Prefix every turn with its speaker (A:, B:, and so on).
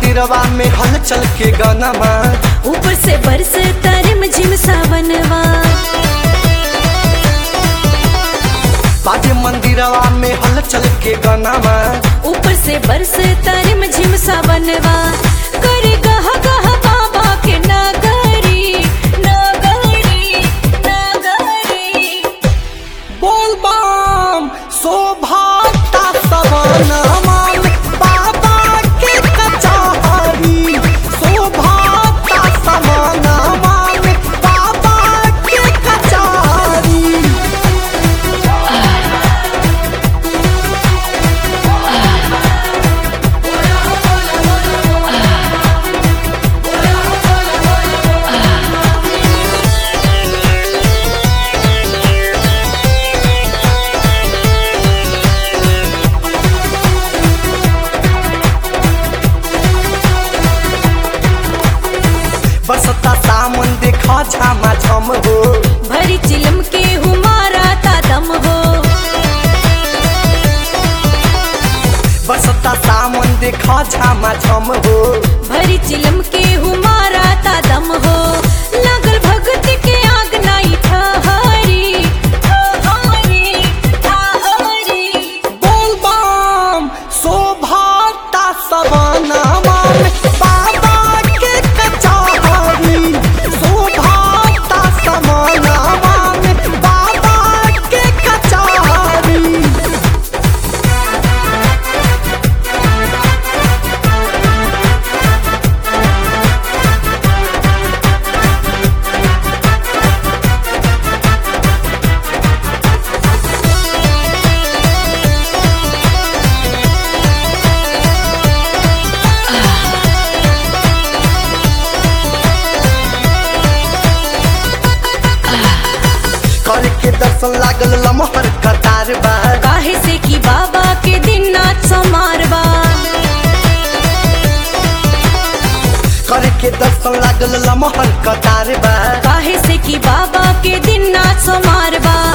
A: मंदिरवा में हलचल के गानामा
B: ऊपर से बरस तारिम झिम सावनवा
A: बाजे मंदिरवा में हलचल के गानामा
B: ऊपर से बरस तारिम झिम सावनवा करे गह गह बाबा के नगरी नगरी नगरी
A: बोल बम शोभाता सवनमा में बाबा के कचहरी शोभाता सवनमा में बाबा के कचहरी बरसता सामन देखा झामा झम हो
B: भरी चिलम के हुमारा ता दम हो
A: बरसता सामन देखा झामा झम हो
B: भरी चिलम के हुमारा ता दम हो लगल भगत के आग नाई ठहरी ठहरी ठहरी
A: बोल बम शोभाता सवनमा में बाबा के कचहरी शोभाता सवनमा में बाबा के कचहरी करे के दर्शन लागल लमहर कतार बा
B: काहे से कि बाबा के दिन नाच समारवा
A: करे के दर्शन लागल लमहर कतार बा
B: काहे से कि बाबा के दिन नाच समारवा